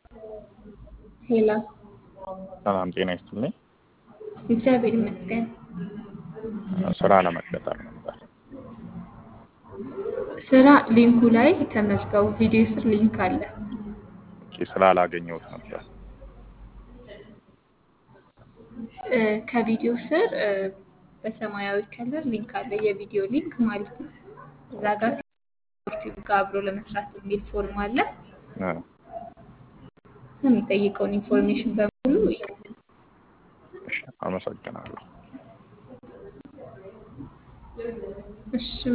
ሄላ ሰላም ጤና ይስጥልኝ። እግዚአብሔር ይመስገን። ስራ ለመቀጠር ነበር። ስራ ሊንኩ ላይ ተመዝገቡ። ቪዲዮ ስር ሊንክ አለ። ኦኬ፣ ስራ አላገኘሁት ነበር። እ፣ ከቪዲዮ ስር እ፣ በሰማያዊ ከለር ሊንክ አለ። የቪዲዮ ሊንክ ማለት ነው። እዛ ጋር ከዩቲዩብ ጋር አብሮ ለመስራት የሚል ፎርም አለ። እ፣ የሚጠይቀውን ኢንፎርሜሽን በሙሉ ይላል። እሺ፣ አመሰግናለሁ። እሺ